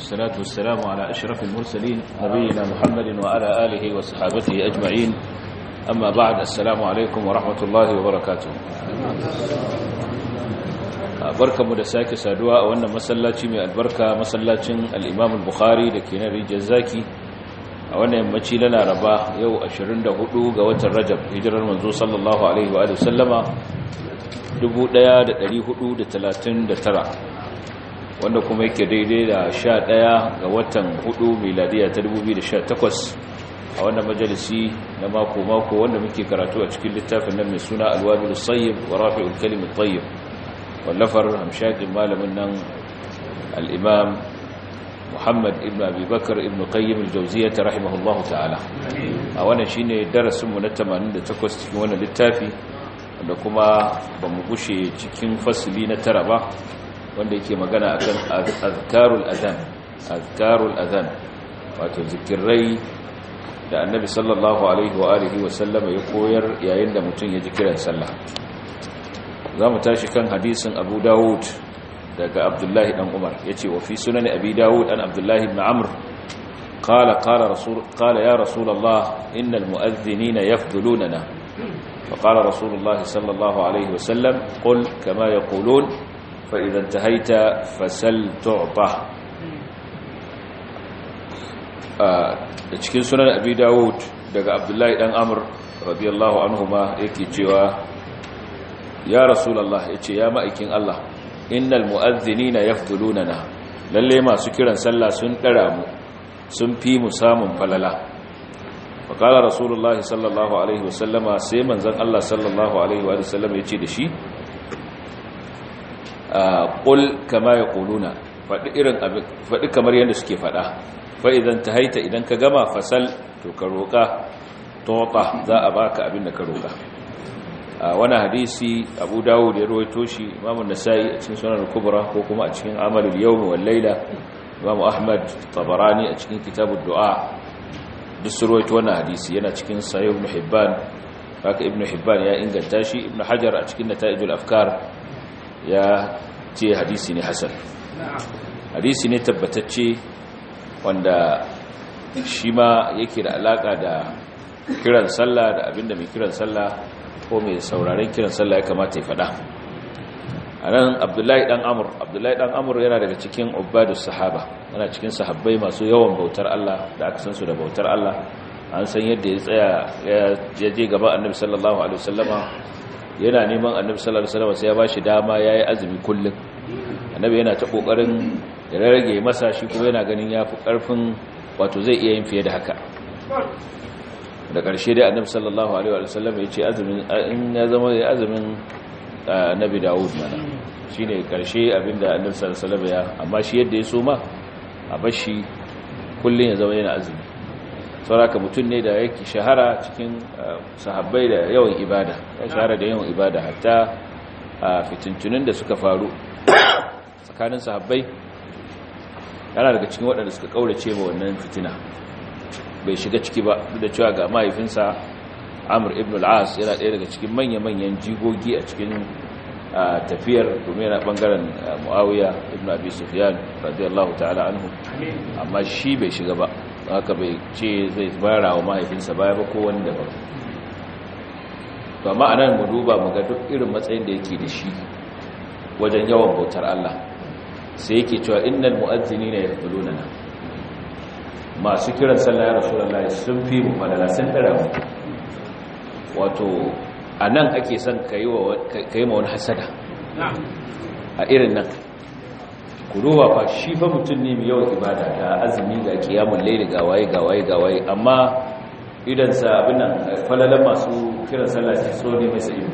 والصلاة والسلام على أشرف المرسلين نبينا محمد وعلى آله وصحابته أجمعين أما بعد السلام عليكم ورحمة الله وبركاته barkanmu da sake saduwa a wannan masallaci mai albarka masallacin al-Imam al-Bukhari da ke nan rijiyar zaki a wannan yammaci na Laraba yau 24 ga watan Rajab hijirar manzo sallallahu alaihi wa sallama 1439 wanda kuma yake daidai da 11 ga watan 4 miladiya ta 2018 a wannan majalisi na mako-mako wanda muke karatu a cikin littafin nan mai suna alwabil sayyib wa rafi'ul kalim tayyib wallafar hamshakin malamin nan al-imam Muhammad ibn Abi Bakar ibn Qayyim al-Jawziyyah rahimahullahu ta'ala a wannan shine darasin mu na 88 cikin wannan littafi wanda kuma bamu gushe cikin fasili na tara ba wanda yake magana akan azkarul adhan azkarul adhan wato zikirai da annabi sallallahu alaihi wa alihi wa sallama ya koyar yayin da mutum ya ji kiran sallah zamu tashi kan hadisin Abu Dawud daga Abdullahi dan Umar yace wa fi sunan Abi Dawud an Abdullahi ibn Amr قال قال رسول قال يا رسول الله إن المؤذنين يفضلوننا فقال رسول الله صلى الله عليه وسلم قل كما يقولون فإذا انتهيت فسل تعطى da cikin sunan abi dawud daga abdullahi dan amr radiyallahu anhuma yake cewa ya rasulullah yace ya ma'aikin Allah innal mu'adhdhinina yafdulunana lalle masu kiran sallah sun dara mu sun fi mu samun falala faqala rasulullahi sallallahu alaihi wasallama sai manzon Allah sallallahu alaihi wa sallam yace da shi qul kama yaquluna fadi irin abin fadi kamar yanda suke fada fa idan tahaita idan ka gama fasal to ka roka tota za a baka abin da ka roka wannan hadisi Abu Dawud ya rawaito shi Imam An-Nasa'i a cikin Sunan al-Kubra ko kuma a cikin Amalul Yawm wal Layla Imam Ahmad Tabarani a cikin Kitabud Du'a duk su rawaito wannan hadisi yana cikin Sahih Ibn Hibban haka Ibn Hibban ya inganta shi Ibn Hajar a cikin Nata'ijul Afkar ya ce hadisi ne hasan hadisi ne tabbatacce wanda shi ma yake da alaka da kiran sallah da abinda mai kiran sallah ko mai sauraren kiran sallah ya kamata ya fada a nan abdullahi dan amur abdullahi dan amur yana daga cikin ubadus sahaba yana cikin sahabbai masu yawan bautar Allah da aka san su da bautar Allah an san yadda ya tsaya ya je gaban annabi sallallahu alaihi wasallama yana neman annabi sallallahu alaihi wasallam sai ya bashi dama yayi azumi kullum annabi yana ta kokarin ya rage masa shi kuma yana ganin yafi karfin wato zai iya yin fiye da haka da ƙarshe dai annabi sallallahu alaihi wasallam ya ce azumin in ya zama ya azumin annabi Dawud mana shine ƙarshe abinda annabi sallallahu alaihi wasallam ya amma shi yadda ya so ma a bashi kullun ya zama yana azumi sauraka mutum ne da yake shahara cikin sahabbai da yawan ibada ya shahara da yawan ibada hatta a fitintunin da suka faru tsakanin sahabbai yana daga cikin waɗanda suka ƙaurace ma wannan fitina bai shiga ciki ba duk da cewa ga mahaifinsa amur ibn al-as yana ɗaya daga cikin manya-manyan jigogi a cikin tafiyar domin yana ɓangaren muawiya ibn abi sufyan radiyallahu ta'ala anhu amma shi bai shiga ba haka bai ce zai bara wa mahaifinsa baya ba ko wani daban ba ma'anar mu duba mu ga duk irin matsayin da yake da shi wajen yawan bautar Allah sai yake cewa innal mu'adhdhinina yaquluna masu kiran sallah ya rasulullahi sun fi mu falala sun dara mu wato anan ake son kai wa kai ma wani hasada a irin nan ku duba fa shi fa mutum ne mai yawan ibada da azumi ga kiyamun laili ga waye ga waye ga waye amma idan sa abin nan falalan masu kiran sallah sai so ne masa ido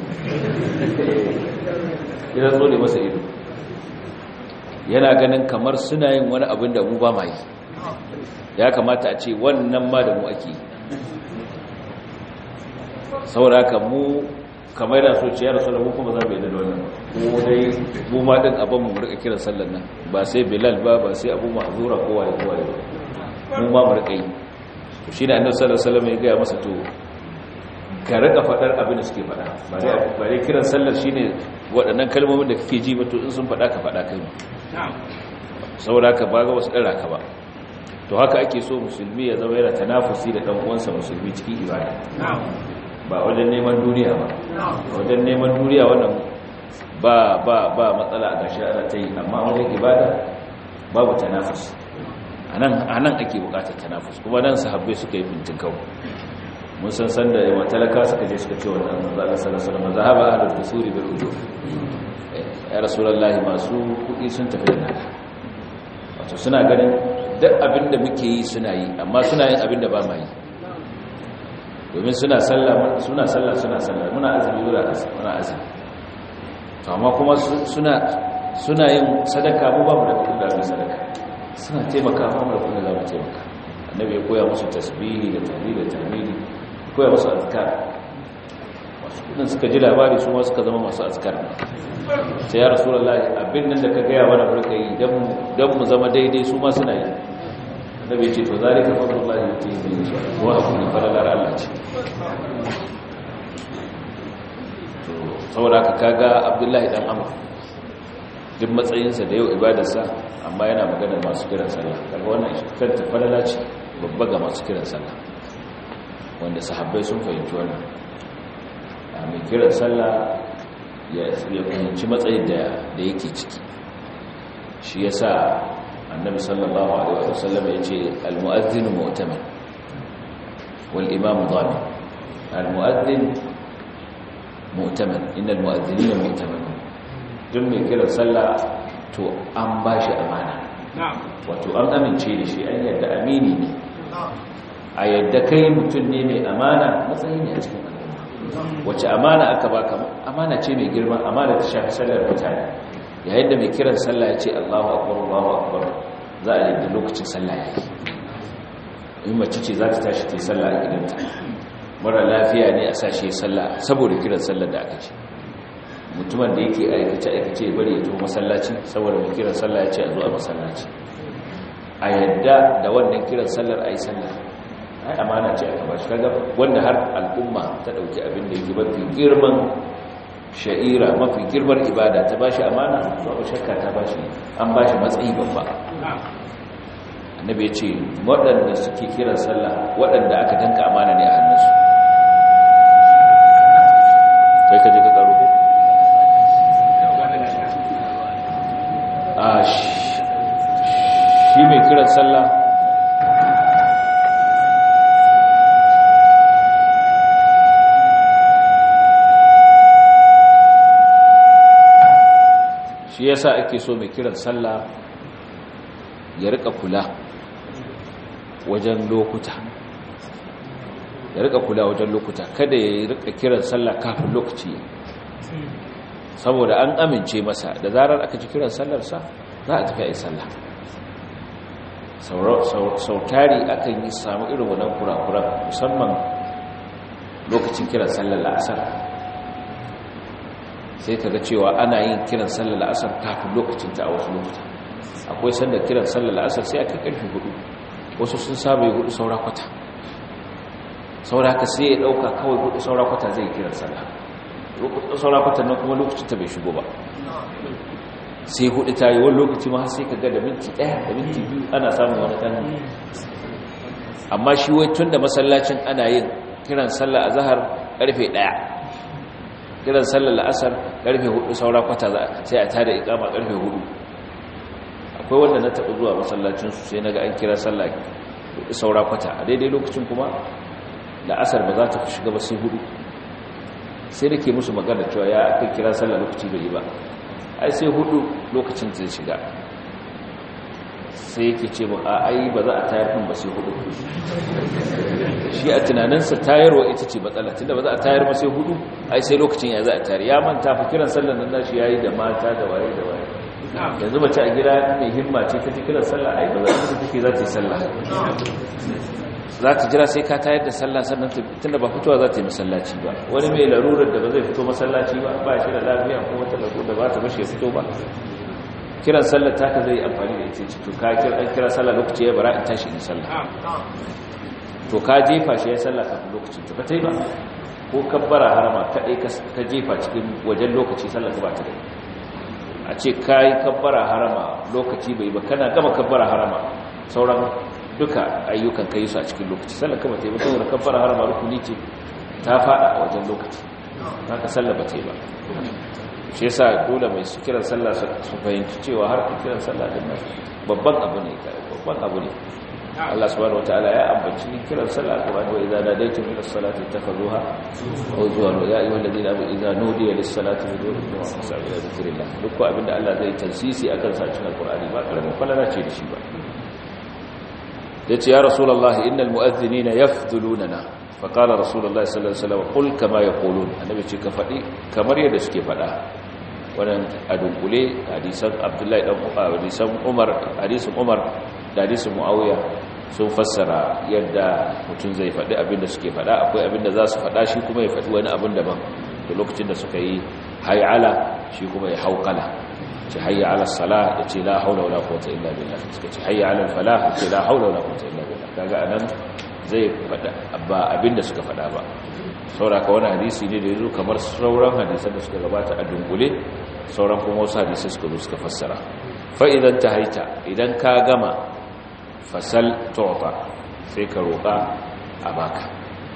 idan so ne masa ido yana ganin kamar suna yin wani abin da mu ba ma yi ya kamata a ce wannan ma da mu ake saboda haka mu kamar yana so ciyar rasu da mu kuma za mu yi da wannan ko dai mu ma din abin mu rika kiran sallar nan ba sai bilal ba ba sai abu mahzura ko waye ko waye mu ma mu rika yi to shine annabi sallallahu alaihi wasallam ya ga masa to ka rika fadar abin da suke fada ba dai ba dai kiran sallar shine waɗannan kalmomin da kake ji ba to in sun fada ka fada kai saboda haka ba ga wasu ɗara ka ba to haka ake so musulmi ya zama yana tanafusi da ɗan uwansa musulmi cikin ibada ba wajen neman duniya ba wajen neman duniya wannan ba ba ba matsala a gashi ana ta yi amma wajen ibada babu tanafus anan anan ake bukatar tanafus kuma nan sahabbai suka yi fintin kawo mun san san da yawa talaka suka je suka ce wannan manzo Allah sallallahu alaihi wasallam zahaba ahlul dusuri bil ujur ya rasulullahi masu kudi sun tafi da nada wato suna ganin duk abin da muke yi suna yi amma suna yin abin da ba ma yi domin suna sallah suna sallah suna sallah muna azumi muna muna azumi to amma kuma suna suna yin sadaka mu ba mu da kudin da mu sadaka suna taimaka mu da kudin da mu taimaka annabi ya koya musu tasbihi da tahlil da tahmidi koya musu azkar wasu kudin suka ji labari su ma suka zama masu azkar sai ya rasulullahi abin nan da ka gaya mana barka yi dan mu zama daidai su ma suna yi annabi ce to zalika fadlullahi yutihi man yasha wa akun falalar Allah ce to saboda ka kaga Abdullahi dan Amr duk matsayinsa da yau ibadarsa amma yana magana masu kiran sallah kaga wannan kanta falala ce babba ga masu kiran sallah wanda sahabbai sun fahimci wannan a mai kiran sallah ya fahimci matsayin da yake ciki shi yasa annabi sallallahu alaihi wasallam yace al-mu'adhdhin mu'taman wal imam dhamin al-mu'adhdhin mu'taman innal mu'adhdhinina mu'tamanun duk mai kira sallah to an bashi amana wato an amince da shi an yadda amini ne a yadda kai mutum ne mai amana matsayi ne a cikin al'umma wace amana aka baka amana ce mai girma amana ta shafi sallar mutane yayin da mai kiran sallah ya ce Allahu akbar Allahu akbar za a yadda lokacin sallah ya yi in mace ce za ta tashi ta yi sallah a gidanta mara lafiya ne a sashe sallah saboda kiran sallar da aka ce mutumin da yake aikace aikace bari ya tuho masallaci saboda mai kiran sallah ya ce a zo a masallaci a yadda da wannan kiran sallar a yi sallah ai amana ce aka ba shi kaga wanda har al'umma ta dauki abin da yake mafi girman sha'ira mafi girmar ibada ta bashi amana babu shakka ta bashi an bashi matsayi babba annabi ya ce waɗanda suke kiran sallah waɗanda aka danka amana ne a hannunsu kai ka je ka karo ko a shi mai kiran sallah shi yasa ake so mai kiran sallah ya rika kula wajen lokuta ya rika kula wajen lokuta kada ya rika kiran sallah kafin lokaci saboda an amince masa da zarar aka ji kiran sallarsa za a tafi a yi sallah sautari akan yi samu irin wannan kurakuran musamman lokacin kiran sallar la'asar sai ka ga cewa ana yin kiran sallar la'asar kafin lokacinta a wasu lokuta akwai sanda kiran sallar la'asar sai aka karfi hudu wasu sun saba yi hudu saura kwata saura haka sai ya dauka kawai hudu saura kwata zai kiran sallah hudu saura kwata nan kuma lokacinta bai shigo ba sai hudu ta yi wani lokaci ma sai ka ga da minti daya da minti biyu ana samun wani ɗan amma shi wai tun da masallacin ana yin kiran sallah a zahar karfe daya kiran sallar la'asar karfe hudu saura kwata sai a tada ikama karfe hudu akwai wanda na taɓa zuwa masallacinsu sai na ga an kira sallah hudu saura kwata a daidai lokacin kuma la'asar ba za ta fi shiga ba sai hudu sai da ke musu magana cewa ya aka kira sallah lokaci bai yi ba ai sai hudu lokacin zai shiga sai yake ce ba a ai ba za a tayar kan ba sai hudu shi a tunaninsa tayarwa ita ce matsala tunda ba za a tayar ba sai hudu ai sai lokacin ya za a tayar ya manta fa kiran sallar nan nashi yayi da mata da waye da waye yanzu mace a gida mai himma ce ta kiran sallah ai ba za ta take za ta yi sallah za ta jira sai ka tayar da sallah sannan tunda ba fitowa za ta yi masallaci ba wani mai larurar da ba zai fito masallaci ba ba shi da lafiya ko wata larurar da ba ta bashi ya fito ba kiran sallar taka zai amfani da ita to ka kira an kira sallah lokaci ya bara in tashi in sallah to ka jefa shi ya sallah kafin lokaci to ka tai ba ko kabbara harama kadai ka jefa cikin wajen lokaci sallar ka ba ta da a ce kai kabbara harama lokaci bai ba kana gama kabbara harama sauran duka ayyukan kai su a cikin lokaci sallar kama ta yi ba saboda kabbara harama rukuni ce ta fada a wajen lokaci haka sallar ba ta yi ba shi yasa dole mai su kiran sallah su fahimci cewa har kiran sallah din nan babban abu ne babban abu ne Allah subhanahu wataala ya ambaci kiran sallah kuma wa idza nadaytum ila salati takhuduha huzwan ya ayyuhal ladina amanu idza nudiya lis salati fad'uhu wa fas'u ila dhikrillah duk abinda Allah zai tansisi akan sa cikin alqur'ani ba karamin falala ce da shi ba yace ya rasulullahi innal mu'adhdhinina yafdhulunana faqala rasulullahi sallallahu alaihi wasallam qul kama yaqulun annabi ce ka fadi kamar yadda suke fada wannan a dunkule hadisan abdullahi dan hadisan umar hadisin umar da hadisin muawiya sun fassara yadda mutum zai faɗi abinda suke faɗa akwai abinda za su faɗa shi kuma ya faɗi wani abin daban da lokacin da suka yi hayala shi kuma ya haukala ce hayya ala sala ya ce la haula wala quwwata illa billah suka ce hayya ala falah ya ce la haula wala quwwata illa billah kaga anan zai faɗa ba abinda suka faɗa ba sauraka wani hadisi ne da ya zo kamar sauran hadisan da suka gabata a dungule sauran kuma wasu hadisai suka zo suka fassara fa'idan ta haita idan ka gama fasal tota sai ka roƙa a baka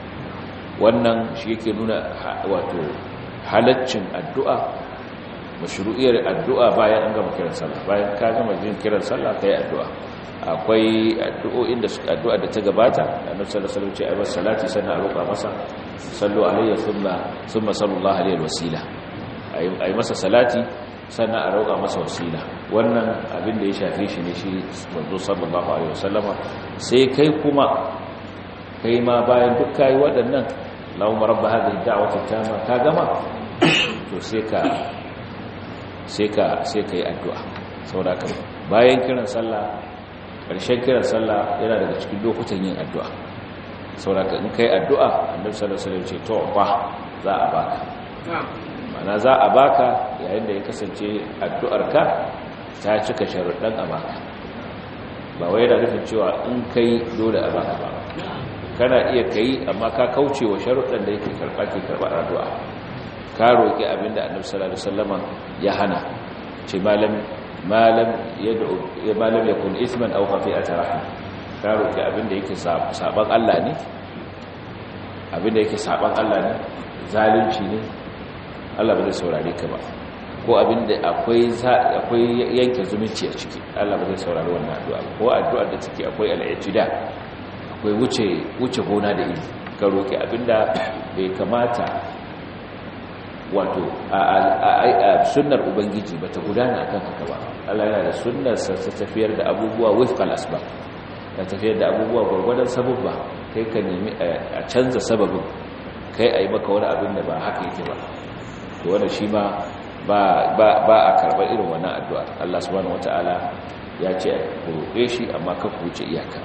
wannan shi yake nuna wato halaccin addu'a mashru'iyar addu'a bayan an gama kiran sallah bayan ka gama jin kiran sallah kai addu'a akwai addu'o'in da suka addu'a da ta gabata annabi sallallahu alaihi wasallam ce ayyuhas salati sanna roƙa masa sallu alayhi thumma thumma sallallahu alaihi wasila ayi masa salati sannan a roƙa masa wasila wannan abin da ya shafe shi ne shi manzo sallallahu alaihi wasallama sai kai kuma kai ma bayan duk kai waɗannan Allahumma rabb hadhihi da'wati tama ka gama to sai ka sai ka sai kai addu'a saboda bayan kiran sallah ƙarshen kiran sallah yana daga cikin lokutan yin addu'a sauraka in kai addu'a annabi sallallahu alaihi wasallam ce to ba za a baka mana za a baka yayin da ya kasance addu'arka ta cika sharuɗan a baka ba wai yana nufin cewa in kai dole a baka ba kana iya kai amma ka kauce wa sharuɗan da yake karɓa ke karɓar addu'a ka roƙi abinda annabi sallallahu alaihi wasallama ya hana ce malam malam yad'u malam yakun isman aw khafi'ata rahim ka roki abinda yake saban Allah ne abinda yake saban Allah ne zalunci ne Allah ba zai saurare ka ba ko abinda akwai akwai yanke zumunci a ciki Allah ba zai saurari wannan addu'a ko addu'ar da take akwai al'ijida akwai wuce wuce gona da iri ka roki abinda bai kamata wato a sunnar ubangiji ba ta gudana akan haka ba Allah yana da sunnar sa ta tafiyar da abubuwa wifqal asbab ta tafiyar da abubuwa gurgurdan sababba kai ka nemi a canza sababin kai ayi maka wani abin da ba haka yake ba to wannan shi ma ba ba ba a karbar irin wannan addu'a Allah subhanahu wataala ya ce ku roƙe shi amma ka ku wuce iyaka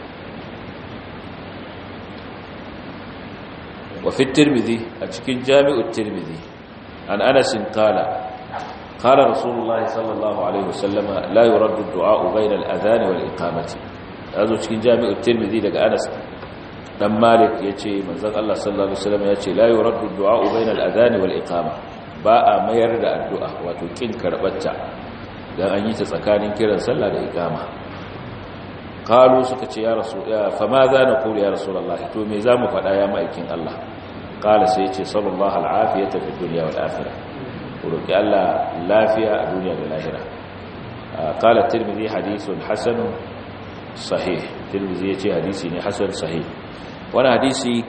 wa fi tirmidhi a cikin jami'ut tirmidhi عن أنس قال قال رسول الله صلى الله عليه وسلم لا يرد الدعاء بين الأذان والإقامة هذا cikin jami'ul tirmidhi daga Anas dan Malik yace manzon Allah sallallahu alaihi wasallam yace la yuraddu ad-du'a bayna al-adhan wal iqama ba a mayar da addu'a wato kin karbatta dan an yi ta tsakanin kiran sallah da iqama qalu suka ce ya rasul fa ma za na qulu ya rasulullah to me zamu faɗa ya ma'aikin Allah qala sai yace sallallahu al-afiyata fi dunya wal akhirah roki Allah lafiya a duniya da lahira qala tirmidhi hadithun hasan sahih tirmidhi yace hadisi ne hasan sahih wani hadisi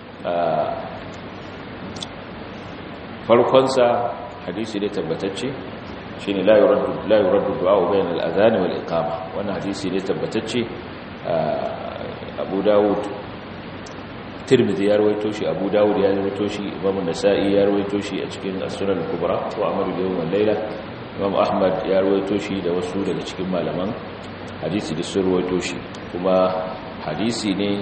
farkonsa hadisi ne tabbatacce shine la yuraddu la yuraddu du'a bayna al-adhan wal iqama wannan hadisi ne tabbatacce Abu Dawud Tirmidhi ya rawaito shi Abu Dawud ya rawaito shi Imam Nasa'i ya rawaito shi a cikin As-Sunan al-Kubra wa Amal al-Yawm wal-Layla Imam Ahmad ya rawaito shi da wasu daga cikin malaman hadisi da sun rawaito shi kuma hadisi ne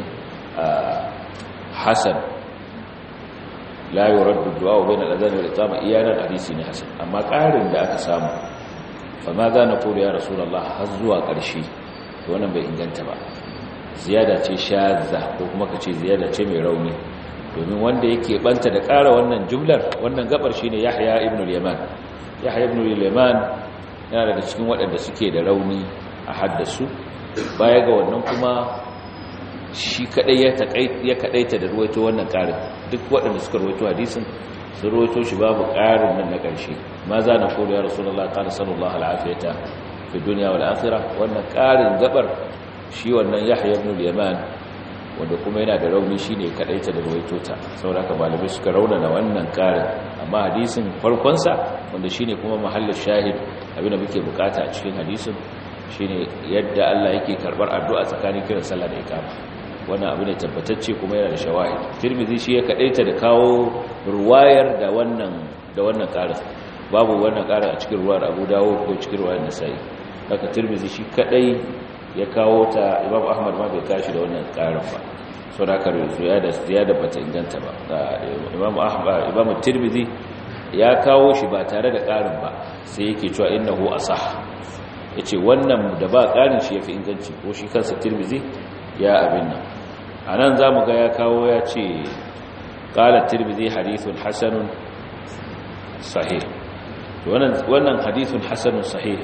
hasan la yuraddu du'a bayna al-adhan wal iqama iyanan hadisi ne hasan amma ƙarin da aka samu fa ma za na kula ya rasulullah har zuwa ƙarshe to wannan bai inganta ba ziyada ce shadza ko kuma kace ziyada ce mai rauni domin wanda yake banta da ƙara wannan jumlar wannan gabar shine Yahya ibn al-Yaman Yahya ibn al-Yaman yana daga cikin waɗanda suke da rauni a haddasu baya ga wannan kuma shi kadai ya kadaita da ruwaito wannan karin duk waɗanda suka ruwaito hadisin sun ruwaito shi babu karin nan na ƙarshe ma za na kodo ya rasulullah qala sallallahu alafiyata fi dunya wal akhirah wannan karin gabar shi wannan yahya ibn al-yaman wanda kuma yana da rauni shine kadaita da ruwaito ta saboda malamai suka raunana wannan karin amma hadisin farkon sa wanda shine kuma mahallin shahid abinda muke bukata a cikin hadisin shine yadda Allah yake karbar addu'a tsakanin kiran sallah da ikama wannan abu ne tabbatacce kuma yana da shawahid tirmidhi shi ya kadaita da kawo ruwayar da wannan da wannan karin babu wannan karin a cikin ruwayar Abu Dawud ko cikin ruwayar Nasa'i haka tirmidhi shi kadai ya kawo ta Imam Ahmad ma bai kashi da wannan karin ba so da kare ziyada ziyada bata inganta ba Imam Ahmad Imam Tirmidhi ya kawo shi ba tare da karin ba sai yake cewa innahu asah yace wannan da ba karin shi yafi inganci ko shi kansa Tirmidhi ya abin nan a nan za mu ga ya kawo ya ce ƙalar tirbizi hadithun hasanun sahih wannan hadithun hasanun sahih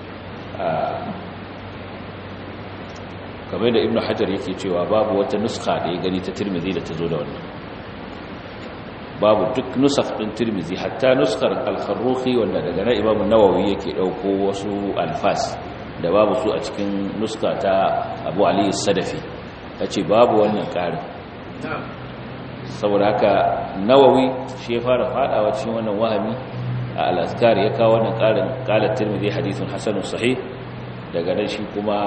kamar da ibn hajar yake cewa babu wata nuska da ya gani ta tirmizi da ta zo da wannan babu duk nusaf ɗin tirmizi hatta nuskar alfarruhi wanda daga na imamun nawawi yake ɗauko wasu alfas da babu su a cikin nuska ta abu aliyu sadafi ya ce babu wannan ƙarin saboda haka nawawi shi ya fara fadawa cikin wannan wahami a al'azkar ya kawo wannan ƙarin ƙalar tirmidhi hadithun hasanun sahih daga nan shi kuma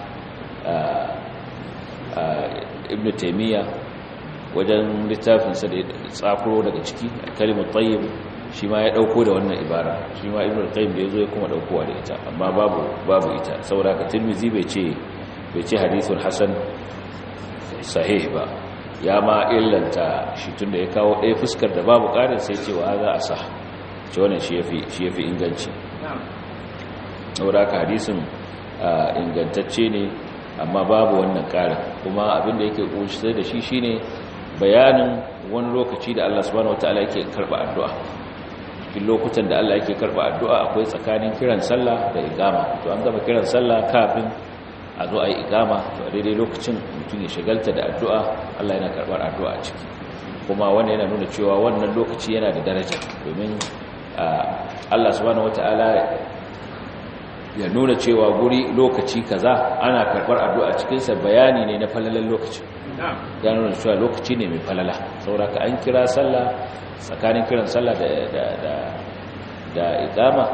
ibn taimiyya wajen littafinsa da ya tsakuro daga ciki kalimar tayyib shi ma ya dauko da wannan ibara shi ma ibnu qayyim da yazo ya kuma daukowa da ita amma babu babu ita saboda ka tirmizi bai ce bai ce hadithun hasan sahih ba ya ma illanta shi tunda ya kawo ɗaya fuskar da babu ƙarin sai ce wa za a sa ce wannan shi yafi shi yafi inganci saboda ka hadisin ingantacce ne amma babu wannan ƙarin kuma abin da yake kunshi da shi shine bayanin wani lokaci da Allah subhanahu wataala yake karba addu'a cikin lokutan da Allah yake karba addu'a akwai tsakanin kiran sallah da igama to an gama kiran sallah kafin a zo a yi igama to a daidai lokacin mutum ya shagalta da addu'a Allah yana karbar addu'a a ciki kuma wanda yana nuna cewa wannan lokaci yana da daraja domin Allah subhanahu wataala ya nuna cewa guri lokaci kaza ana karbar addu'a cikinsa bayani ne na falalan lokacin ya nuna cewa lokaci ne mai falala sauraka an kira sallah tsakanin kiran sallah da da da da iqama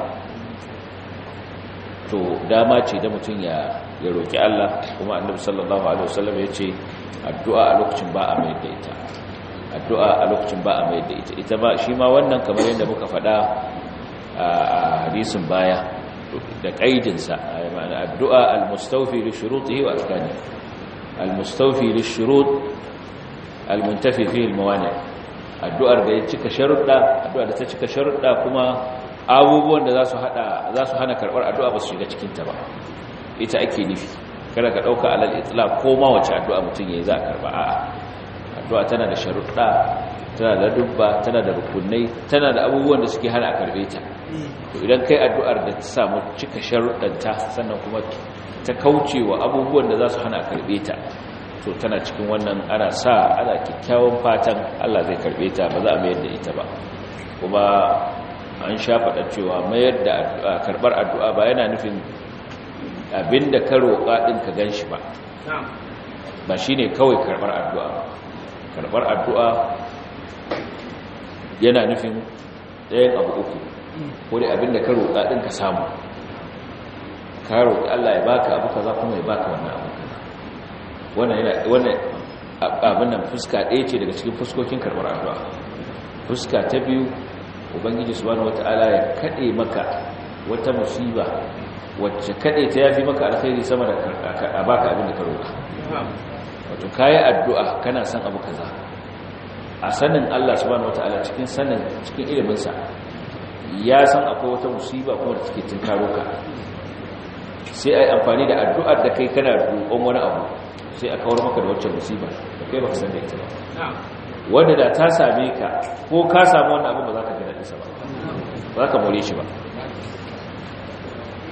to dama ce da mutum ya ya roki Allah kuma annabi sallallahu alaihi wasallam ya ce addu'a a lokacin ba a mai da ita addu'a a lokacin ba a mai da ita ita ba shi ma wannan kamar yadda muka faɗa a hadisin baya da ƙaidinsa ma'ana addu'a al-mustawfi li shurutihi wa arkani al-mustawfi li shurut al-muntafi fihi al-mawani addu'ar da ya cika sharuɗa addu'a da ta cika sharuɗa kuma abubuwan da za su hada za su hana karɓar addu'a ba su shiga cikin ta ba ita ake nufi kada ka ɗauka alal itlaq ko ma wace addu'a mutum yayi za a karɓa a'a addu'a tana da sharuɗa tana da dubba tana da rukunai tana da abubuwan da suke hana a karɓe ta to idan kai addu'ar da ta samu cika sharuɗanta sannan kuma ta kauce wa abubuwan da za su hana karɓe ta to tana cikin wannan ana sa ana kyakkyawan fatan Allah zai karɓe ta ba za a mayar da ita ba kuma an sha faɗa cewa mayar da karɓar addu'a ba yana nufin abinda ka roƙa ɗin ka gan shi ba ba shi ne kawai karɓar addu'a karɓar addu'a yana nufin ɗayan abu uku ko dai abinda ka roƙa ɗin ka samu ka roƙi Allah ya baka abu kaza kuma ya baka wannan abu kaza wannan yana wannan abin nan fuska ɗaya ce daga cikin fuskokin karɓar addu'a fuska ta biyu ubangiji subhanahu wataala ya kade maka wata musiba wacce kade ta yafi maka alkhairi sama da a baka abin da ka roƙa wato kayi addu'a kana son abu kaza a sanin Allah subhanahu wataala cikin sanin cikin iliminsa ya san akwai wata musiba kuma da take tinkaro ka sai ai amfani da addu'ar da kai kana roƙon wani abu sai a kawar maka da wacce musiba da kai baka san da ita ba wanda da ta same ka ko ka samu wannan abu ba za ka ji daɗinsa ba ba za ka more shi ba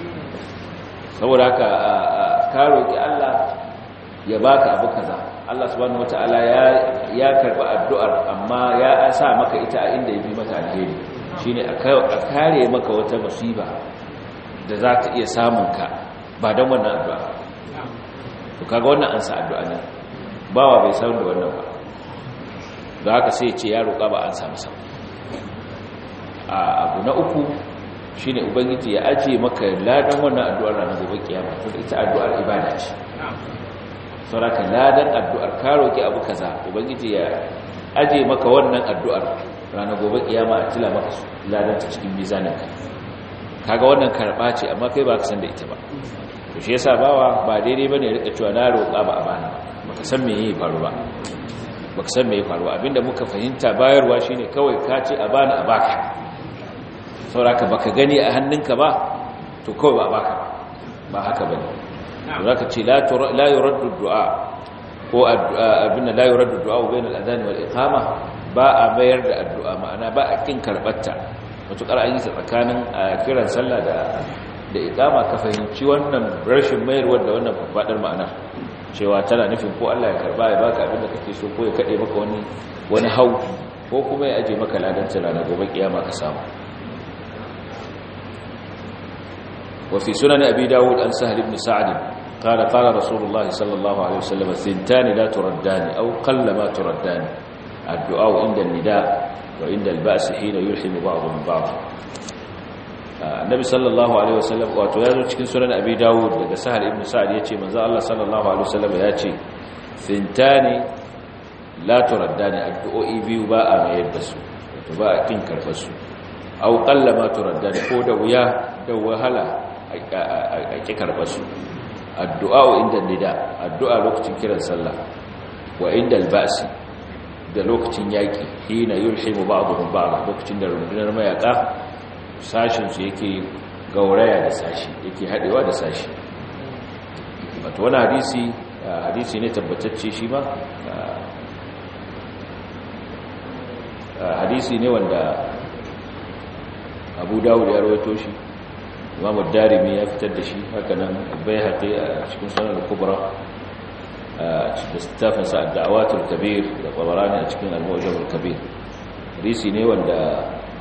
saboda haka ka roki Allah ya baka abu kaza Allah subhanahu wataala ya ya karba addu'ar amma ya sa maka ita a inda yafi mata alheri shine a kare maka wata musiba da za ta iya samun ka ba dan wannan addu'a to kaga wannan an sa addu'a ne bawa bai san da wannan ba da haka sai ce ya roƙa ba an samu sa a abu na uku shine ubangiji ya aje maka ladan wannan addu'ar ranar gobe kiyama to ita addu'ar ibada ce sauraka ladan addu'ar ka roki abu kaza ubangiji ya aje maka wannan addu'ar ranar gobe kiyama a tila maka ladan ta cikin mizaninka kaga wannan karba ce amma kai ba ka san da ita ba to shi yasa bawa ba daidai bane rika cewa na roƙa ba a bana baka san me yayi faru ba baka san me yayi faru abinda muka fahimta bayarwa shine kawai ka ce a bana a baka sauraka baka gani a hannunka ba to kawai ba a baka ba haka bane zaka ce la la yuraddu du'a ko abinda la yuraddu du'a bainal adhan wal iqama ba a mayar da addu'a ma'ana ba a kin karbatta mutukar an yi tsakanin kiran sallah da da iqama ka fahimci wannan rashin mayarwar da wannan fadar ma'ana cewa tana nufin ko Allah ya karba ya baka abin da kake so ko ya kade maka wani wani hau ko kuma ya aje maka ladan tsara na gobe kiyama ka samu wa fi sunan abi dawud an sahal ibn sa'd قال قال رسول الله صلى الله عليه وسلم ثنتان لا تردان أو قل ما تردان الدعاء عند النداء وعند البأس حين يلحم بعضهم بعضا annabi sallallahu alaihi wasallam wato yazo cikin sunan abi dawud daga sahal ibn sa'd yace manzo Allah sallallahu alaihi wasallam yace fintani la turaddani addu'o'i biyu ba a mayar da su wato ba a kin karbar su aw qalla ma turaddani ko da wuya da wahala a ki karbar su addu'a inda nida addu'a lokacin kiran sallah wa inda albasi da lokacin yaki hina yulhimu ba'dhum ba'd lokacin da rundunar mayaka sashinsu yake gauraya da sashi yake haɗewa da sashi wato wani hadisi hadisi ne tabbatacce shi ma hadisi ne wanda abu dawud ya rawaito shi imamu darimi ya fitar da shi hakanan bai haƙe a cikin sanar kubra da stafinsa a da'awatul kabir da ƙwabarani a cikin al-mu'jamul kabir hadisi ne wanda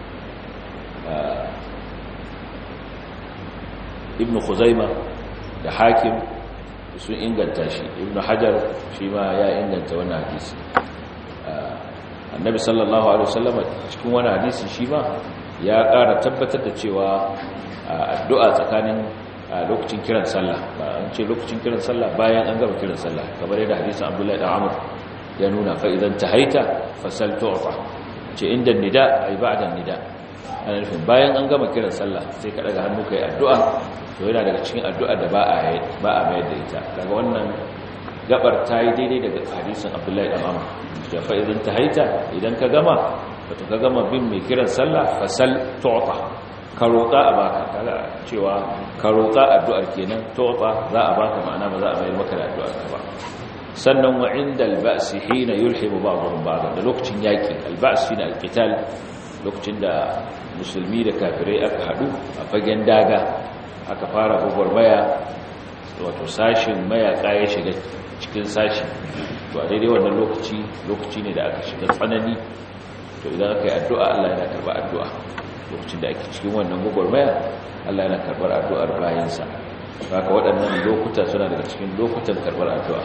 ibn khuzaima da hakim sun inganta shi ibn hajar shi ma ya inganta wannan hadisi annabi sallallahu alaihi wasallam cikin wannan hadisi shi ma ya ƙara tabbatar da cewa addu'a tsakanin lokacin kiran sallah ba an ce lokacin kiran sallah bayan an gama kiran sallah kamar yadda hadisin abdullahi da amr ya nuna fa idan tahaita fasal tu'ta ce inda nida ay ba'da nida ana nufin bayan an gama kiran sallah sai ka daga hannu kai addu'a to yana daga cikin addu'a da ba a ba a mayar da ita daga wannan gabar ta yi daidai daga hadisin Abdullahi dan Amr da fa idan tahaita idan ka gama wato ka gama bin mai kiran sallah fasal tu'ta ka roƙa a baka kaga cewa ka roƙa addu'ar kenan tu'ta za a baka ma'ana ba za a mayar maka da addu'ar ka ba sannan wa inda al-ba's hina yulhimu ba'dhum ba'd da lokacin yaki al-ba's shine al-qital lokacin da musulmi da kafirai aka hadu a fagen daga aka fara gwagwarmaya wato sashin mayaka ya shiga cikin sashi to a daidai wannan lokaci lokaci ne da aka shiga tsanani to idan aka yi addu'a Allah yana karɓar addu'a lokacin da ake cikin wannan gwagwarmaya Allah yana karɓar addu'ar bayansa haka waɗannan lokuta suna daga cikin lokutan karɓar addu'a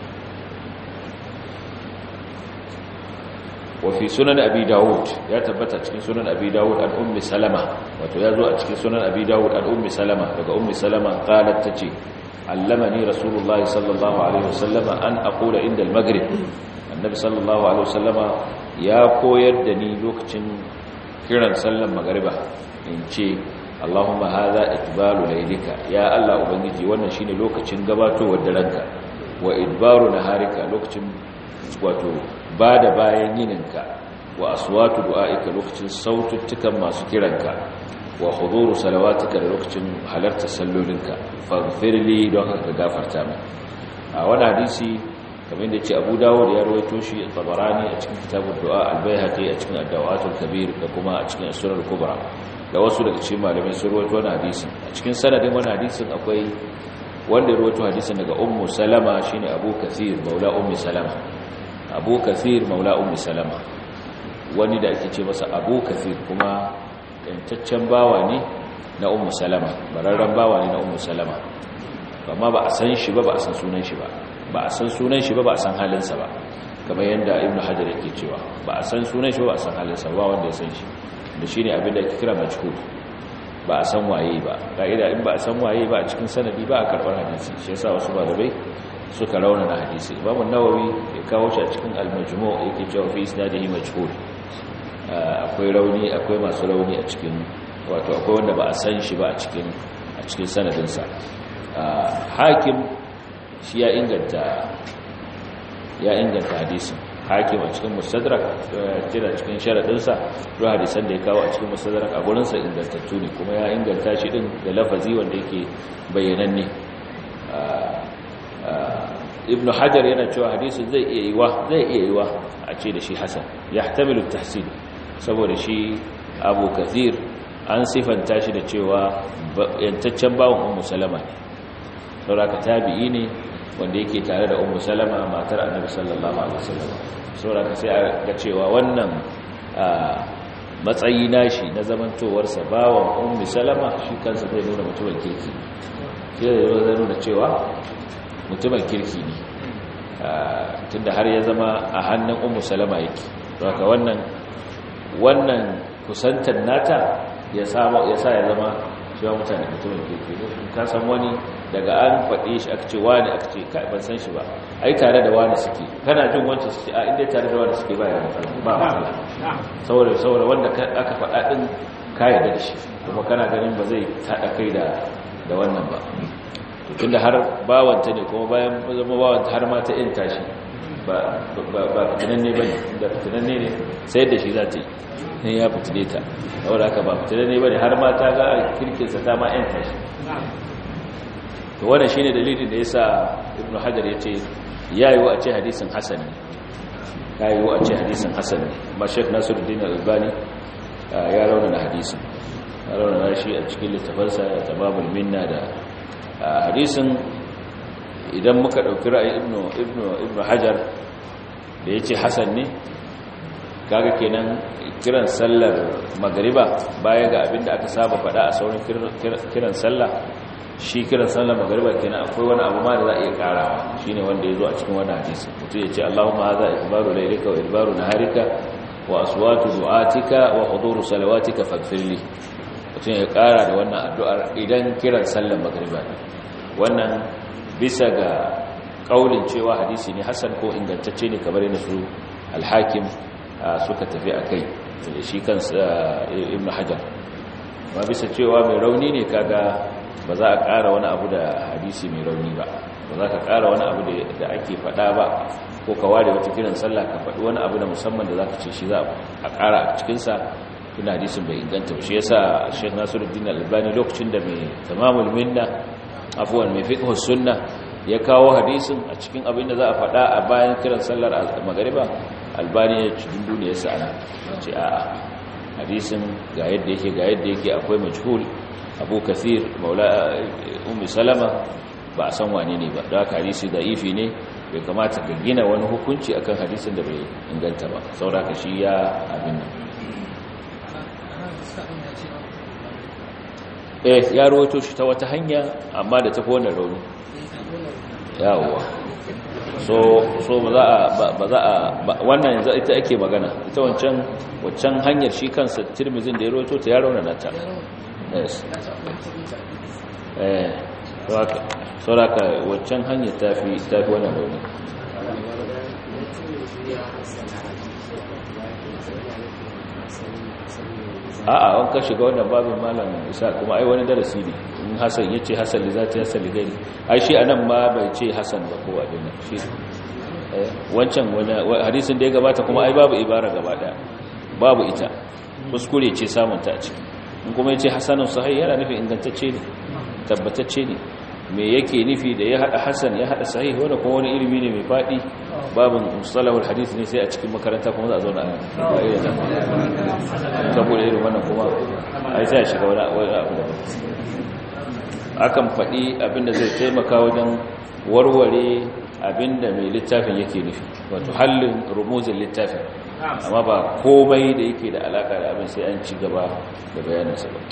وفي سنن أبي داود يا تبت cikin sunan أبي داود عن أم سلمة wato yazo a cikin sunan أبي داود عن أم سلمة daga أم سلمة قالت تجي علمني رسول الله صلى الله عليه وسلم أن أقول عند المغرب النبي صلى الله عليه وسلم يا koyar da ni lokacin kiran sallan magriba in ce Allahumma hadha itbalu laylika ya Allah ubangiji wannan shine lokacin gabatowar daranka wa idbaru naharika lokacin wato ba da bayan yininka wa aswatu du'a'ika lokacin saututtukan masu kiranka wa huduru salawatika da lokacin halartar sallolinka faghfirli don haka gafarta min a wani hadisi kamar da ce Abu Dawud ya rawaito shi Tabarani a cikin kitabud du'a al-Baihaqi a cikin ad-Dawatul Kabir da kuma a cikin Sunan Kubra da wasu daga cikin malamai sun rawaito wannan hadisin a cikin sanadin wannan hadisin akwai wanda ya rawaito hadisin daga ummu salama shine abu kathir maula ummi salama abu kathir maula ummi salama wani da ake ce masa abu kathir kuma yantaccen bawa ne na ummu salama bararren bawa ne na ummu salama amma ba a san shi ba ba a san sunan shi ba ba a san sunan shi ba ba a san halinsa ba kamar yadda ibnu hajar yake cewa ba a san sunan shi ba ba a san halinsa ba wanda ya san shi da shine abin da ake kira majhul ba a san waye ba ka'ida in ba a san waye ba a cikin sanadi ba a karbar hadisi shi yasa wasu malamai suka rauna na hadisi imam an-nawawi ya kawo shi a cikin al-majmu' yake cewa fi isnadihi majhul akwai rauni akwai masu rauni a cikin wato akwai wanda ba a san shi ba a cikin a cikin sanadinsa hakim shi ya inganta ya inganta hadisin hakim a cikin mustadrak tira cikin sharadinsa ruwa hadisan da ya kawo a cikin mustadrak a gurinsa ingantattu ne kuma ya inganta shi din da lafazi wanda yake bayyananne ibnu hajar yana cewa hadisin zai iya yiwa zai iya yiwa a ce da shi hasan yahtamilu tahsin saboda shi abu kathir an sifanta shi da cewa yantaccen bawon ummu salama ne sauraka tabi'i ne wanda yake tare da ummu salama matar annabi sallallahu alaihi wasallam sauraka sai a ga cewa wannan matsayi nashi na zamantowarsa bawon ummu salama shi kansa zai nuna mutumin kirki sai zai nuna cewa mutumin kirki ne tunda har ya zama a hannun ummu salama yake sauraka wannan wannan kusantar nata ya sa ya zama cewa mutane mutumin kirki ne ka san wani daga an faɗe shi aka ce wani aka ce kai ban san shi ba ai tare da wani suke kana jin wancan su ce a inda tare da wani suke ba ya matsala ba matsala saboda saboda wanda aka faɗa din ka yarda da shi kuma kana ganin ba zai haɗa kai da da wannan ba tunda har bawanta ne kuma bayan zama bawanta har ma ta yin tashi ba ba fitinanne ba ne da fitinanne ne sai da shi za ta yi ne ya fitile ta saboda haka ba fitinanne ba ne har ma ta ga kirkinsa ta ma yin tashi to wannan shine dalilin da yasa ibnu hajar yace yayi a ce hadisin hasan ne yayi a ce hadisin hasan ne amma sheikh nasiruddin al-albani ya rauna hadisin ya rauna shi a cikin littafansa tamamul minna da hadisin idan muka dauki ra'ayin ibnu ibnu ibnu hajar da yace hasan ne kaga kenan kiran sallar magriba baya ga abinda aka saba fada a sauran kiran sallah shi kiran sallar magariba kenan akwai wani abu ma da za a iya karawa shine wanda ya zo a cikin wani hadisi mutum ya ce Allahumma hadha ikbaru laylika wa idbaru naharika wa aswatu du'atika wa huduru salawatika faghfirli mutum ya kara da wannan addu'ar idan kiran sallar magariba ne wannan bisa ga kaulin cewa hadisi ne hasan ko ingantacce ne kamar yana su al-hakim suka tafi akai shi kansa ibnu hajar ma bisa cewa mai rauni ne kaga ba za a ƙara wani abu da hadisi mai rauni ba ba za ka ƙara wani abu da ake faɗa ba ko ka ware wata kiran sallah ka faɗi wani abu da musamman da za ka ce shi za a ƙara a cikinsa tuna hadisin bai inganta shi yasa shek nasiruddin albani lokacin da mai tamamul minna afuwan mai fiqh sunna ya kawo hadisin a cikin abin da za a faɗa a bayan kiran sallar magariba albani ya ci dunduniya sa ana ce a'a hadisin ga yadda yake ga yadda yake akwai majhul abu kathir maula ummi salama ba a san wane ne ba da haka hadisi da'ifi ne bai kamata ka gina wani hukunci akan hadisin da bai inganta ba sauraka shi ya abin nan eh ya rawaito shi ta wata hanya amma da tafi wannan rauni yawa so so ba za a ba za a wannan yanzu ita ake magana ita wancan wancan hanyar shi kansa tirmizin da ya rawaito ta ya raunana ta yes eh sauraka waccan hanyar tafi tafi wannan rauni a'a an ka shiga wannan babin malam isa kuma ai wani darasi ne in hasan yace hasan li zati hasan li gairi ai shi anan ma bai ce hasan ba ko abin nan shi wancan wani hadisin da ya gabata kuma ai babu ibara gaba daya babu ita kuskure ce samun ta a ciki in kuma yace hasanun sahih yana nufin ingantacce ne tabbatacce ne me yake nufi da ya hada hasan ya hada sahih wanda kuma wani ilimi ne mai fadi babin mustalahul hadith ne sai a cikin makaranta kuma za a zauna a bayan da saboda irin wannan kuma ai sai a shiga wani abu da akan faɗi abinda zai taimaka wajen warware abinda mai littafin yake nufi wato hallin rumuzin littafin amma ba komai da yake da alaka da abin sai an ci gaba da bayaninsa ba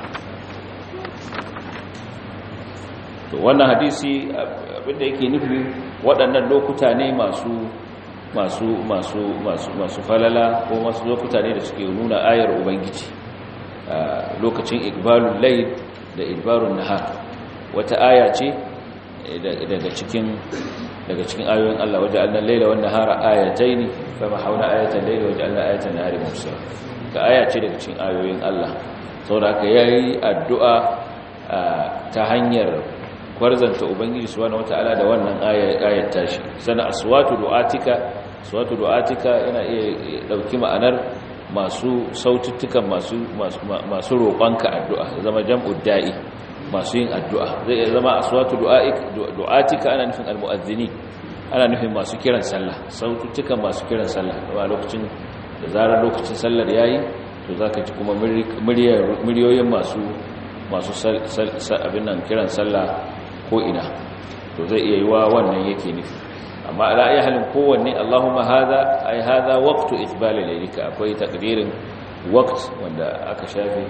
to wannan hadisi abinda yake nufi waɗannan lokuta ne masu masu masu masu masu falala ko masu lokuta ne da suke nuna ayar ubangiji lokacin ikbalul layl da idbarun nahar wata aya ce daga cikin daga cikin ayoyin Allah waje annan laila wan nahara ayataini fama hauna ayatan laila waje annan ayatan nahari mubsira ka aya ce daga cikin ayoyin Allah saboda haka yayi addu'a ta hanyar kwarzanta ubangiji subhanahu wataala da wannan ayat tashi sana aswatu du'atika aswatu du'atika yana iya dauki ma'anar masu saututtukan masu masu roƙonka addu'a zama jam'ud da'i masu yin addu'a zai iya zama aswatu du'aik du'atika ana nufin almu'adhdhini ana nufin masu kiran sallah saututtukan masu kiran sallah a lokacin da zarar lokacin sallar yayi to zaka ji kuma muryoyin masu masu abin nan kiran sallah ko ina to zai iya yiwa wannan yake nufi amma ala ayi halin kowanne Allahumma hadha ay hadha waqtu ithbal laylika akwai takdirin waqt wanda aka shafe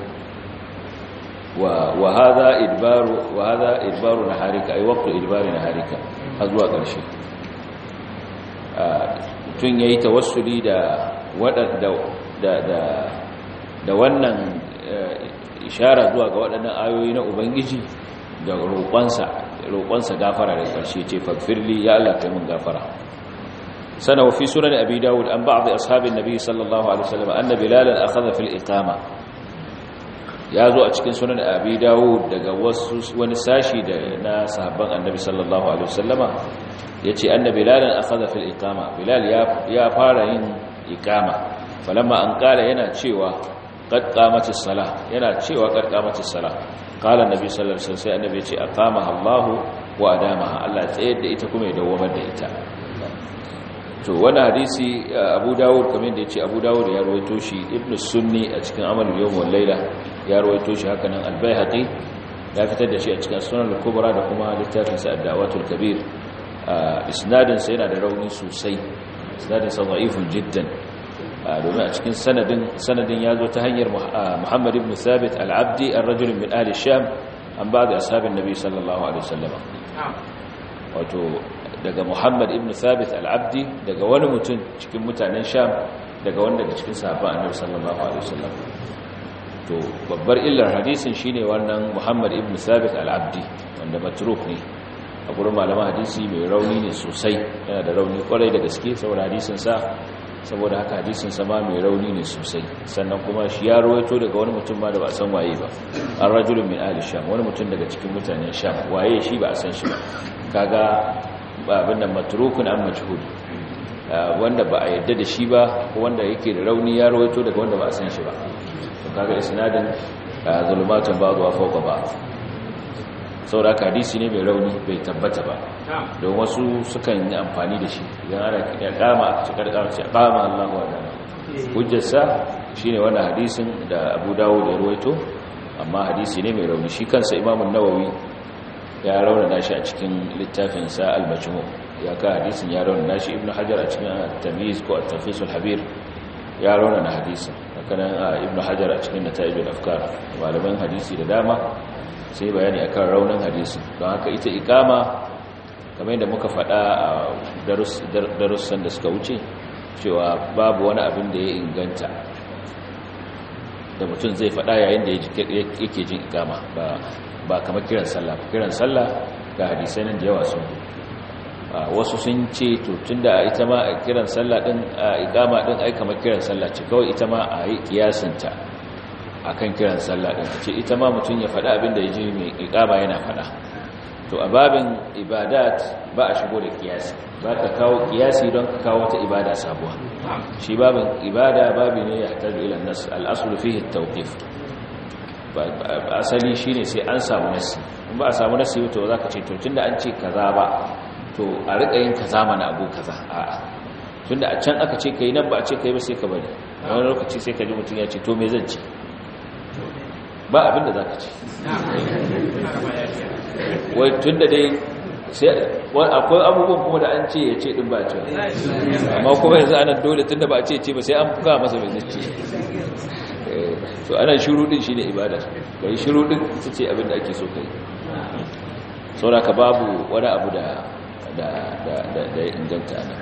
wa wa hadha idbaru wa hadha idbaru naharika ay waqtu idbari naharika har zuwa ƙarshe tun yayi tawassuli da wadanda da da da wannan ishara zuwa ga waɗannan ayoyi na ubangiji da roƙonsa roƙonsa gafara da ƙarshe ce fagfirli ya Allah kai mun gafara sana wa fi sunan abi dawud an ba'd ashabin nabi sallallahu alaihi wasallam anna bilalan akhadha fil iqama ya zo a cikin sunan abi dawud daga wasu wani sashi da na sahabban annabi sallallahu alaihi wasallama yace anna bilalan akhadha fil iqama bilal ya ya fara yin iqama falamma an kala yana cewa qad qamatis salah yana cewa qad qamatis salah qala annabi sallallahu alaihi wasallam sai annabi ya ce aqamaha Allah wa adamaha Allah tsayar da ita kuma ya dawamar da ita to wannan hadisi Abu Dawud kamar da yace Abu Dawud ya rawaito shi Ibn Sunni a cikin Amalul Yawm wal Layla ya rawaito shi haka nan Al-Baihaqi ya fitar da shi a cikin Sunan al-Kubra da kuma littafin sa Ad-Dawatul Kabir isnadin sa yana da rauni sosai isnadin sa da'ifun jiddan domin a cikin sanadin sanadin ya zo ta hanyar Muhammad ibn Thabit al-Abdi ar-rajul min ahli Sham an ba'd ashabin Nabi sallallahu alaihi wasallam wato daga Muhammad ibn Thabit al-Abdi daga wani mutum cikin mutanen Sham daga wanda daga cikin sahabban Annabi sallallahu alaihi wasallam to babbar illar hadisin shine wannan Muhammad ibn Thabit al-Abdi wanda matruk ne a gurin malaman hadisi mai rauni ne sosai yana da rauni kwarai da gaske saboda hadisin sa saboda haka hadisin sa ma mai rauni ne sosai sannan kuma shi ya rawaito daga wani mutum ma da ba a san waye ba an rajulun min ahli sham wani mutum daga cikin mutanen sham waye shi ba a san shi ba kaga abin nan matrukun an majhul wanda ba a yadda da shi ba ko wanda yake da rauni ya rawaito daga wanda ba a san shi ba to kaga isnadin zulumatun ba'd wa fawqa ba'd saboda hadisi ne mai rauni bai tabbata ba don wasu sukan yi amfani da shi idan ana ya kama a cikin kama ce kama Allahu wa dama hujjarsa shine wannan hadisin da Abu Dawud ya rawaito amma hadisi ne mai rauni shi kansa Imam an-Nawawi ya raunana shi a cikin littafin sa al-Majmu' ya ka hadisin ya raunana shi Ibn Hajar a cikin at-Tamyiz ko at-Tafsir al-Habir ya raunana hadisin haka nan Ibn Hajar a cikin Nata'ij al-Afkar malaman hadisi da dama sai bayani akan raunin hadisi don haka ita ikama kamar yadda muka faɗa a darussan da suka wuce cewa babu wani abin da ya inganta da mutum zai faɗa yayin da yake jin ikama ba kamar kiran sallah kiran sallah ga hadisai nan da yawa sun wasu sun ce to tunda ita ma kiran sallah din ikama din ai kamar kiran sallah ce kawai ita ma a yi kiyasinta akan kiran sallah din ce ita ma mutum ya faɗa abin da ya ji mai iqama yana faɗa to a babin ibadat ba a shigo da kiyasi ba ka kawo kiyasi don ka kawo wata ibada sabuwa shi babin ibada babi ne ya tabi ila nas al-aslu fihi at-tawqif asali shine sai an samu nasi in ba a samu nasi to za ka ce to tunda an ce kaza ba to a riƙa yin kaza mana abu kaza a'a tunda a can aka ce ka yi nan ba a ce ka yi ba sai ka bari wani lokaci sai ka ji mutum ya ce to me zan ci ba abin da za ka ci wai tunda dai akwai abubuwan kuma da an ce ya ce din ba ce amma kuma yanzu anan dole tunda ba a ce ce ba sai an fuka masa mai zai ce to ana shiru din shine ibada kai shiru din ita ce abin da ake so kai saboda ka babu wani abu da da da da, da inganta ana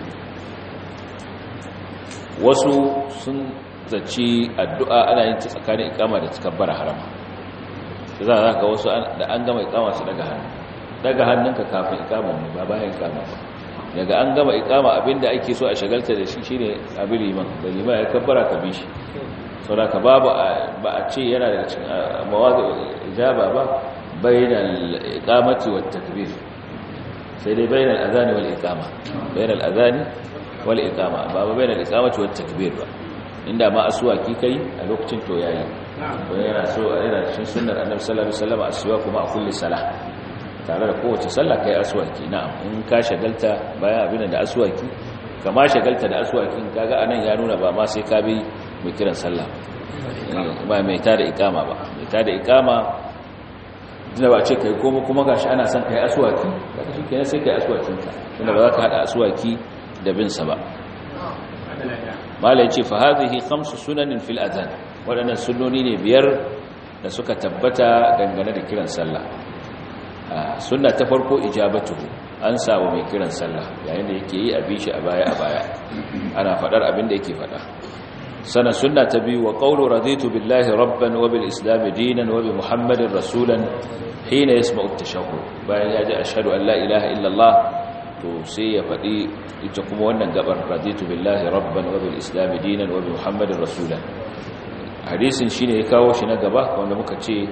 wasu sun zaci addu'a ana yin ta tsakanin ikama da takabbara harama sai za ka wasu da an gama ikama su daga hannu daga hannunka kafin ikama ne ba bayan ikama ba daga an gama ikama abinda ake so a shagalta da shi shine abin liman da liman ya kabbara ka bi shi sauraka babu ba a ce yana daga cikin mawazi ijaba ba bainal iqamati wat takbir sai dai bainal azani wal iqama bainal azani wal iqama ba ba bainal iqamati wat takbir ba inda ma aswaki kai a lokacin to yayi ko yana so yana cikin sunnar annabi sallallahu alaihi wasallam aswa kuma a kulli salah tare da kowace sallah kai aswaki na'am in ka shagalta bayan abin da aswaki kama shagalta da aswakin kaga anan ya nuna ba ma sai ka bi mai kiran sallah ba mai ta da ikama ba mai ta da ikama tunda ba ce kai koma kuma gashi ana son kai aswaki daga shi kenan sai kai aswakinka tunda ba za ka hada aswaki da bin sa ba malai ce fa hadhihi khamsu sunanin fil adhan wadannan sunnoni ne biyar da suka tabbata dangane da kiran sallah sunna ta farko ijabatuhu an samu mai kiran sallah yayin da yake yi a bishi a baya a baya ana fadar abin da yake fada sana sunna ta biyu wa qawlu raditu billahi rabban wa bil islam dinan wa bi muhammadin rasulan hina yasma'u at-tashahhud bayan ya ji ashhadu an la ilaha illa allah to sai ya fadi ita kuma wannan gabar raditu billahi rabban wa bil islam dinan wa bi muhammadin rasulan hadisin shine ya kawo shi na gaba wanda muka ce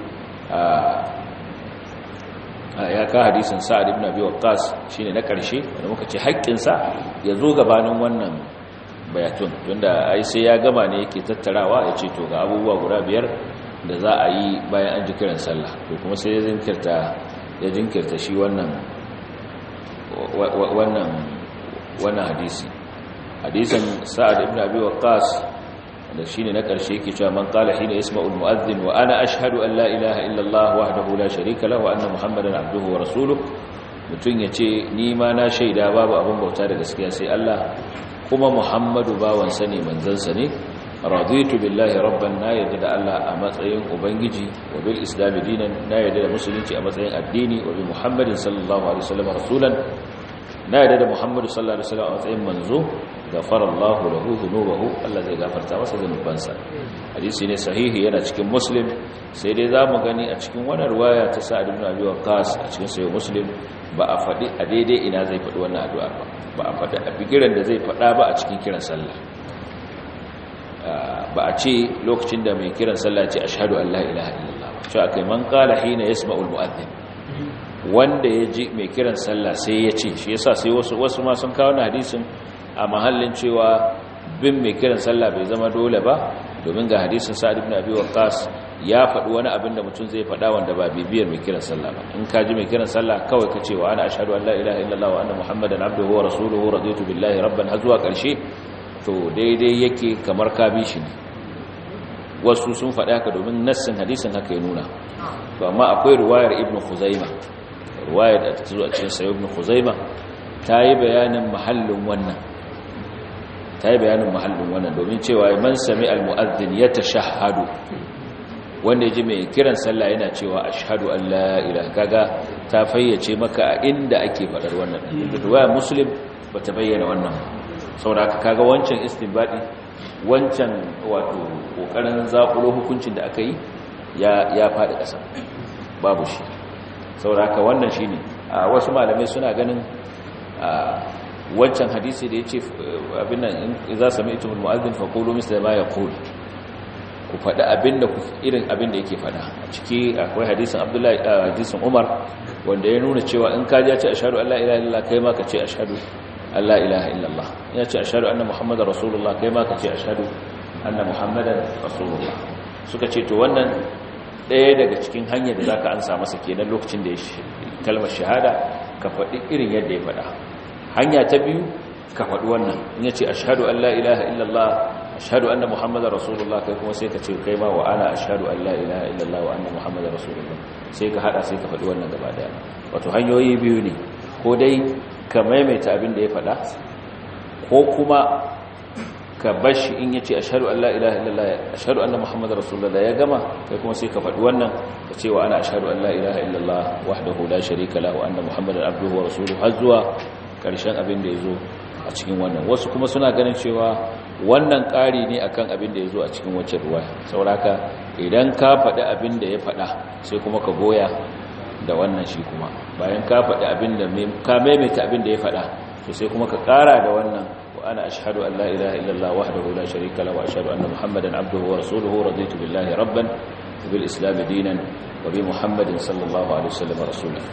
ya ka hadisin sa'ad ibn abi waqqas shine na karshe wanda muka ce haƙƙin sa ya zo gabanin wannan bayatun tunda ai sai ya gama ne yake tattarawa ya ce to ga abubuwa guda biyar da za a yi bayan an ji kiran sallah to kuma sai ya jinkirta ya jinkirta shi wannan wannan wannan hadisi hadisin sa'ad ibn abi waqqas da shine na karshe yake cewa man qala hina yasma'u al-mu'adhdhin wa ana ashhadu an la ilaha illa Allah wahdahu la sharika lahu wa anna muhammadan abduhu wa rasuluhu mutun yace ni ma na shaida babu abin bauta da gaskiya sai Allah kuma muhammadu bawan sa ne manzon sa ne raditu billahi rabban na yadda da Allah a matsayin ubangiji wa bil islam dinan na yadda da musulunci a matsayin addini wa bi muhammadin sallallahu alaihi wasallam rasulan na yadda da muhammadu sallallahu alaihi wasallam a matsayin manzo gafara Allahu lahu dhunubahu Allah zai gafarta masa zunubansa hadisi ne sahihi yana cikin muslim sai dai zamu gani a cikin wannan riwaya ta Sa'ad ibn Abi Waqqas a cikin sahih muslim ba a fadi a daidai ina zai fadi wannan addu'a ba ba a fadi a bigiran da zai fada ba a cikin kiran sallah ba a ce lokacin da mai kiran sallah ce ashhadu an la ilaha illallah shi akai man qala hina yasma'ul mu'adhdhin wanda ya ji mai kiran sallah sai ya ce shi yasa sai wasu wasu ma sun kawo hadisin a mahallin cewa bin mai kiran sallah bai zama dole ba domin ga hadisin sa'ad ibn abi waqqas ya faɗi wani abin da mutum zai faɗa wanda ba bibiyar mai kiran sallah ba in ka ji mai kiran sallah kawai ka ce wa ana ashhadu an la ilaha illallah wa anna muhammadan abduhu wa rasuluhu raditu billahi rabban har zuwa ƙarshe to daidai yake kamar ka bi shi ne wasu sun faɗi haka domin nassin hadisin haka ya nuna to amma akwai ruwayar ibn khuzaima ruwayar da ta zo a cikin sayo ibn khuzaima ta yi bayanin mahallin wannan ta yi bayanin mahallin wannan domin cewa man sami al-mu'adhdhin yatashahhadu wanda ya ji mai kiran sallah yana cewa ashhadu an la ilaha kaga ta fayyace maka a inda ake faɗar wannan ruwayar muslim bata bayyana wannan saboda kaga wancan istinbadi wancan wato kokarin zakulo hukuncin da aka yi ya ya faɗi ƙasa babu shi saboda haka wannan shine wasu malamai suna ganin wancan hadisi da yace abin nan idza sami'tum al-mu'adhdhin faqulu misla ma yaqul ku faɗi abinda ku irin abinda yake faɗa a ciki akwai hadisin Abdullahi hadisin Umar wanda ya nuna cewa in ka ji ya ce ashhadu an la ilaha illallah kai ma ka ce ashhadu an la ilaha illallah ya ce ashhadu anna muhammadar rasulullah kai ma ka ce ashhadu anna muhammadan rasulullah suka ce to wannan ɗaya daga cikin hanyar da zaka ansa masa kenan lokacin da ya kalmar shahada ka faɗi irin yadda ya faɗa hanya ta biyu ka faɗi wannan in yace ashhadu an la ilaha illallah ashhadu anna muhammadar rasulullah kai kuma sai ka ce kai ma wa ana ashhadu an la ilaha illallah wa anna muhammadar rasulullah sai ka hada sai ka faɗi wannan gaba daya wato hanyoyi biyu ne ko dai ka maimaita abin da ya faɗa ko kuma ka bashi in yace ashhadu an la ilaha illallah ashhadu anna muhammadar rasulullah ya gama kai kuma sai ka faɗi wannan ka ce wa ana ashhadu an la ilaha illallah wahdahu la sharika lahu wa anna muhammadar abduhu wa rasuluhu har zuwa karshen abin da yazo a cikin wannan wasu kuma suna ganin cewa wannan ƙari ne akan abin da yazo a cikin wacce ruwa sauraka idan ka faɗi abin da ya faɗa sai kuma ka goya da wannan shi kuma bayan ka faɗi abin da ka maimaita abin da ya faɗa to sai kuma ka ƙara da wannan وأنا أشهد أن لا إله إلا الله وحده لا شريك له وأشهد أن محمدا عبده ورسوله رضيت بالله ربا وبالإسلام دينا وبمحمد صلى الله عليه وسلم رسولا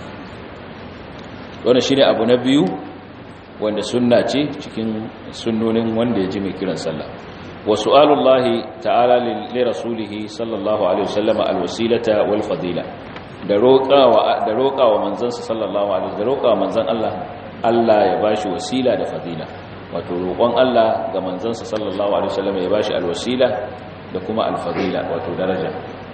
wannan shine abu na biyu wanda sunna ce cikin sunnonin wanda ya ji mai kiran sallah wa su'alullahi ta'ala li rasulihi sallallahu alaihi wasallam alwasilata wal fadila da roƙawa da roƙawa manzansa sallallahu alaihi da roƙawa manzan Allah Allah ya bashi wasila da fadila wato roƙon Allah ga manzansa sallallahu alaihi wasallam ya bashi alwasila da kuma alfadila wato daraja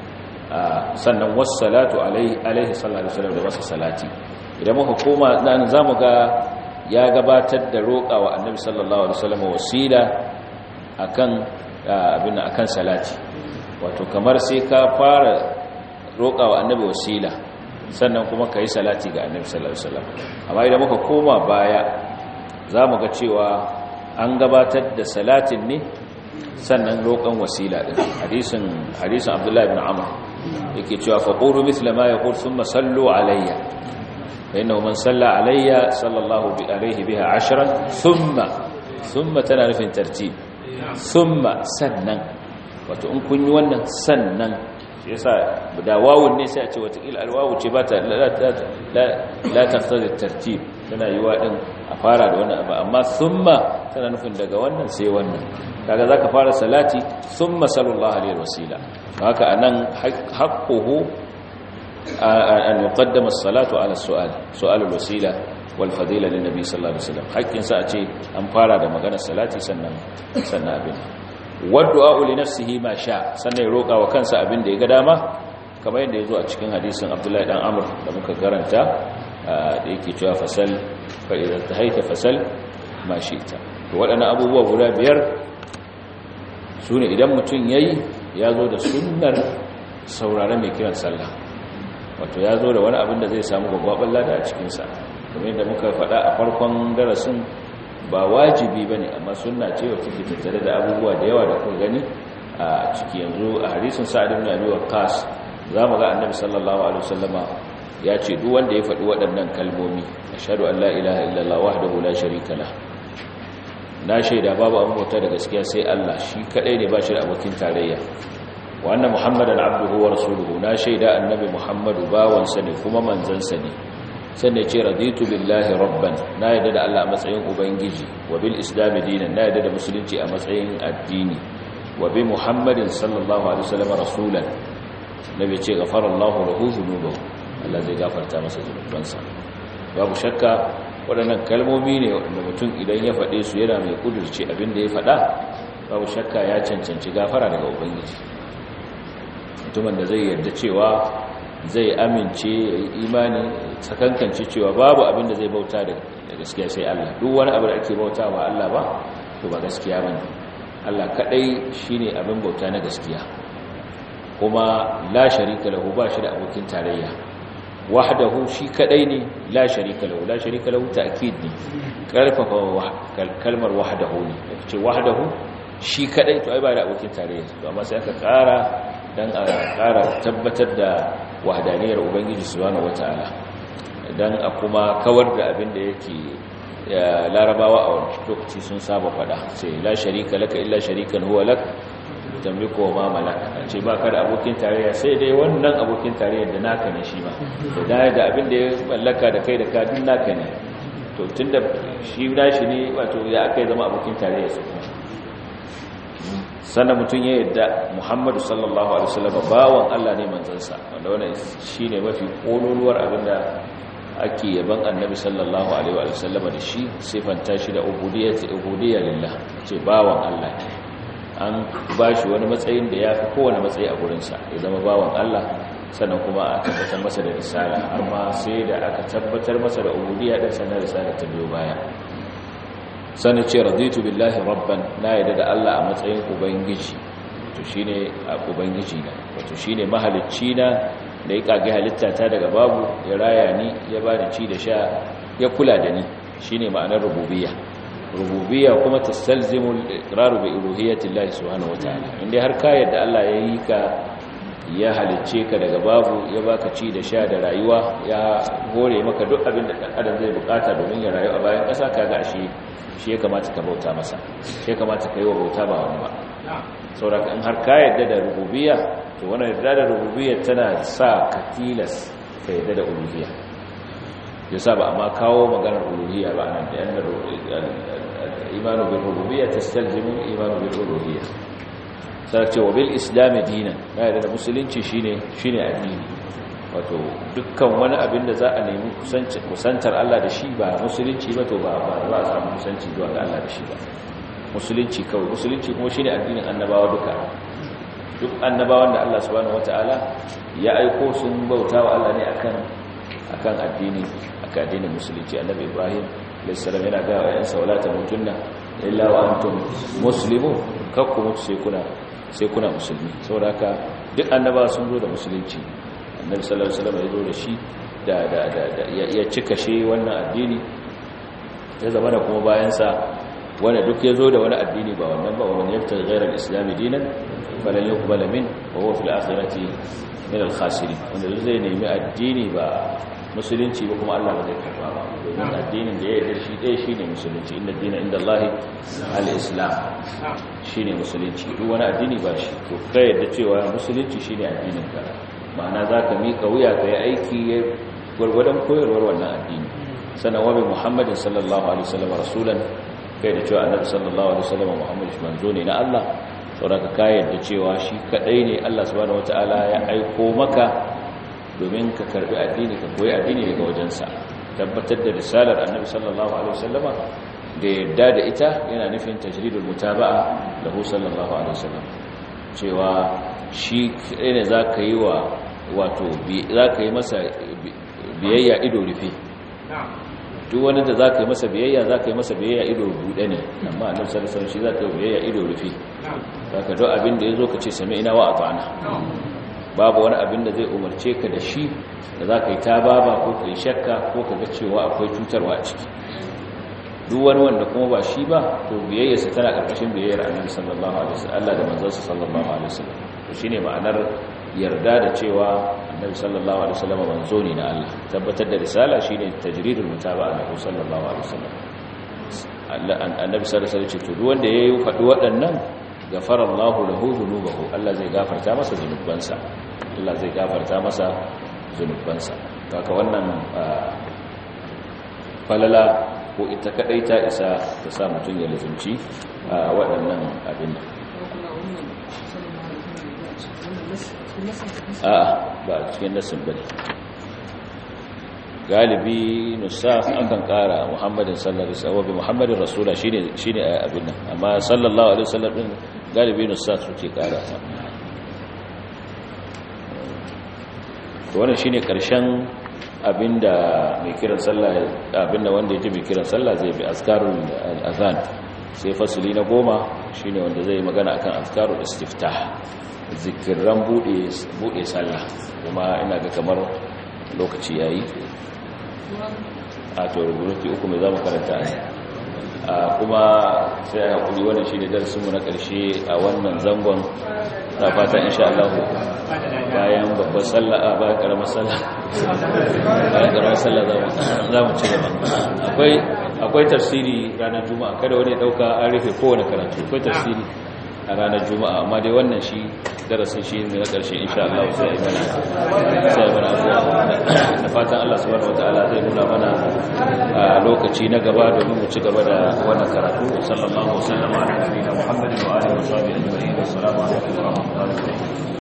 sannan wassalatu alaihi alaihi sallallahu alaihi wasallam da masa salati idan muka koma nan zamu ga ya gabatar da roƙawa annabi sallallahu alaihi wasallam wasila akan abin akan salati wato kamar sai ka fara roƙawa annabi wasila sannan kuma kai salati ga annabi sallallahu alaihi wasallam amma idan muka koma baya za mu ga cewa an gabatar da salatin ne sannan roƙon wasila ɗin hadisin hadisin abdullahi ibn amr yake cewa faqulu mithla ma yaqul thumma sallu alayya fa innahu man salla alayya sallallahu alayhi biha ashran thumma thumma tana nufin tartib thumma sannan wato in kun yi wannan sannan yasa da wawun ne sai a ce wata il alwawu ce ba ta la taqtadi tartib tana yiwa din a fara da wannan abu amma thumma tana nufin daga wannan sai wannan kaga zaka fara salati thumma sallallahu alaihi wasila haka anan haqquhu an yuqaddama as-salatu ala as-su'al su'al al-wasila wal fadila lin nabi sallallahu alaihi wasallam hakkin sa a ce an fara da maganar salati sannan sannan abin waddu'a li nafsihi ma sha sannan ya roka wa kansa abin da ya ga dama kamar yadda yazo a cikin hadisin Abdullahi dan Amr da muka karanta da yake cewa fasal fa idan tahaita fasal ma shi'ta to waɗannan abubuwa guda biyar sune idan mutum yayi ya zo da sunnar saurare mai kiran sallah wato ya zo da wani abin da zai samu gwagwaban lada a cikin sa kamar yadda muka faɗa a farkon darasin ba wajibi ba ne amma suna ce wa take tattare da abubuwa da yawa da kuka gani a ciki yanzu a hadisun sa'adun na biyu kas za mu ga annabi sallallahu alaihi wasallama ya ce duk wanda ya faɗi waɗannan kalmomi ashhadu an la ilaha illallah wahdahu la sharika lah na shaida babu abin bauta da gaskiya sai Allah shi kadai ne ba shi da abokin tarayya wa anna muhammadan abduhu wa rasuluhu na shaida annabi muhammadu bawansa ne kuma manzansa ne sannan ce raditu billahi rabban na yadda da Allah a matsayin ubangiji wa bil islam dinan na yadda da musulunci a matsayin addini wa bi muhammadin sallallahu alaihi wasallam rasulan nabi ce ghafarallahu lahu dhunubahu Allah zai gafarta masa zunubansa babu shakka waɗannan kalmomi ne wanda mutum idan ya faɗe su yana mai kudurci abin da ya faɗa babu shakka ya cancanci gafara daga ubangiji mutumin da zai yarda cewa zai amince ya yi imani sakankance cewa babu abin da zai bauta da gaskiya sai Allah duk wani abu da ake bauta ba Allah ba to ba gaskiya ba ne Allah kaɗai shi ne abin bauta na gaskiya kuma la sharika lahu ba shi da abokin tarayya wahdahu shi kaɗai ne la sharika lahu la sharika lahu ta'kid ne karfafa kalmar wahdahu ne ce wahdahu shi kaɗai to ai ba da abokin tarayya to amma sai aka ƙara dan a ƙara tabbatar da wahdaniyar ubangiji subhanahu wataala dan a kuma kawar da abin da yake larabawa a wani lokaci sun saba fada sai la sharika laka illa sharikan huwa lak tamliku wa ma malak ce ba ka da abokin tarayya sai dai wannan abokin tarayyar da naka ne shi ma da da abin da ya mallaka da kai da ka duk naka ne to tunda shi nashi ne wato ya akai zama abokin tarayya su kuma sannan mutum ya yadda muhammadu sallallahu alaihi wasallam bawan Allah ne manzansa wanda wannan shine mafi kololuwar abinda ake yaban annabi sallallahu alaihi wasallam da shi sifanta shi da ubudiyyati ubudiyya lillah ce bawan Allah an bashi wani matsayin da yafi kowane matsayi a gurin sa ya zama bawan Allah sannan kuma a tabbatar masa da risala amma sai da aka tabbatar masa da ubudiyya din sannan risala ta biyo baya sani ce raditu billahi rabban na yadda da Allah a matsayin ubangiji to shine a ubangiji na wato shine mahalicci na da ya kage halitta ta daga babu ya raya ni ya bani ci da sha ya kula da ni shine ma'anar rububiyya rububiyya kuma tastalzimu al-iqrar bi uluhiyyati Allah subhanahu wataala inda har ka yadda Allah ya yi ka ya halicce ka daga babu ya baka ci da sha da rayuwa ya hore maka duk abin da adam zai bukata domin ya rayu a bayan ƙasa kaga ashe shi ya kamata ka bauta masa shi ya kamata ka yi wa bauta ba wani ba sauraka in har ka yadda da rububiyya to wani yadda da rububiyya tana sa ka tilas ka yadda da uluhiyya ya sa ba amma kawo maganar uluhiyya ba nan da yanar imanu bin rububiyya ta stalzimu imanu bin uluhiyya sai ce wa bil islam dinan na yadda da musulunci shine shine addini wato dukkan wani abin da za a nemi kusantar Allah da shi ba musulunci ba to ba za a samu kusanci zuwa ga Allah da shi ba musulunci kawai musulunci kuma shine addinin annabawa duka duk annabawan da Allah subhanahu wataala ya aiko sun bauta wa Allah ne akan akan addini akan addinin musulunci annabi Ibrahim alayhi salam yana ga ayan sawlata mutunna illa wa antum muslimun kakku mutu sai kuna sai kuna musulmi saboda haka duk annabawa sun zo da musulunci annabi sallallahu alaihi wasallam ya zo da shi da da da ya cika shi wannan addini ya zama da kuma bayan sa wanda duk ya zo da wani addini ba wannan ba wannan yaftar ghairar islam dinan falan yuqbal min wa huwa fil akhirati min al khasirin wanda zai nemi addini ba musulunci ba kuma Allah ba zai karba ba domin addinin da ya yarda shi dai shine musulunci inna dina inda Allah al islam shine musulunci duk wani addini ba shi to kai yadda cewa musulunci shine addinin ka ma'ana za ka miƙa wuya ka yi aiki ya gwargwadon koyarwar wannan addini sannan wabi muhammadin sallallahu alaihi wasallam rasulan kai da cewa annabi sallallahu alaihi wasallam muhammad shi manzo ne na Allah saboda ka yadda cewa shi kadai ne Allah subhanahu wataala ya aiko maka domin ka karbi addini ka koyi addini daga wajensa tabbatar da risalar annabi sallallahu alaihi wasallama da yadda da ita yana nufin tajridul mutaba'a lahu sallallahu alaihi wasallam cewa shi ne za ka yi wa wato za ka yi masa biyayya ido rufe duk wani da za ka yi masa biyayya za ka yi masa biyayya ido buɗe ne amma annabi sallallahu alaihi shi za ka yi biyayya ido rufe za ka duk abin da ya zo ka ce sami ina wa ata'ana babu wani abin da zai umarce ka da shi da za ka yi ta baba ko ka yi shakka ko ka ga cewa akwai cutarwa a ciki duk wani wanda kuma ba shi ba to biyayyarsa tana ƙarƙashin biyayyar annabi sallallahu alaihi wasallam Allah da manzansa sallallahu alaihi wasallam to shine ma'anar yarda da cewa annabi sallallahu alaihi wasallam manzo ne na Allah tabbatar da risala shine tajridul mutaba'a lahu sallallahu alaihi wasallam Allah annabi sallallahu alaihi wasallam ce to duk wanda yayi faɗi waɗannan gafara Allahu lahu dhunubahu Allah zai gafarta masa zunubansa Allah zai gafarta masa zunubansa kaka wannan falala ko ita kadai ta isa ta sa mutum ya lazumci a waɗannan abin a ba cikin nasin bane galibi nusaf akan kara muhammadin sallallahu alaihi wasallam muhammadin rasula shine shine abin nan amma sallallahu alaihi wasallam din galibi nusaf suke kara ta to wannan shine karshen abinda mai kiran sallah abinda wanda yake mai kiran sallah zai bi azkarul azan sai fasuli na goma shine wanda zai magana akan azkarul istiftah zikiran bude bude sallah kuma ina ga kamar lokaci yayi a to rubutu uku mai zamu karanta ne a kuma sai a hakuri wannan shine darasin mu na karshe a wannan zangon na fata insha Allah bayan babbar sallah a bayan karamar sallah bayan karamar sallah za mu ci gaba akwai akwai tafsiri ranar juma'a kada wani dauka an rufe kowane karatu akwai tafsiri a ranar juma'a amma dai wannan shi darasin shi ne na ƙarshe insha Allah sai ya mana sai mana abuwa da fatan Allah subhanahu wataala zai nuna mana a lokaci na gaba domin mu ci gaba da wannan karatu sallallahu alaihi wa sallam ala nabiyina muhammadin wa alihi wa sahbihi ajma'in assalamu alaikum wa rahmatullahi wa barakatuh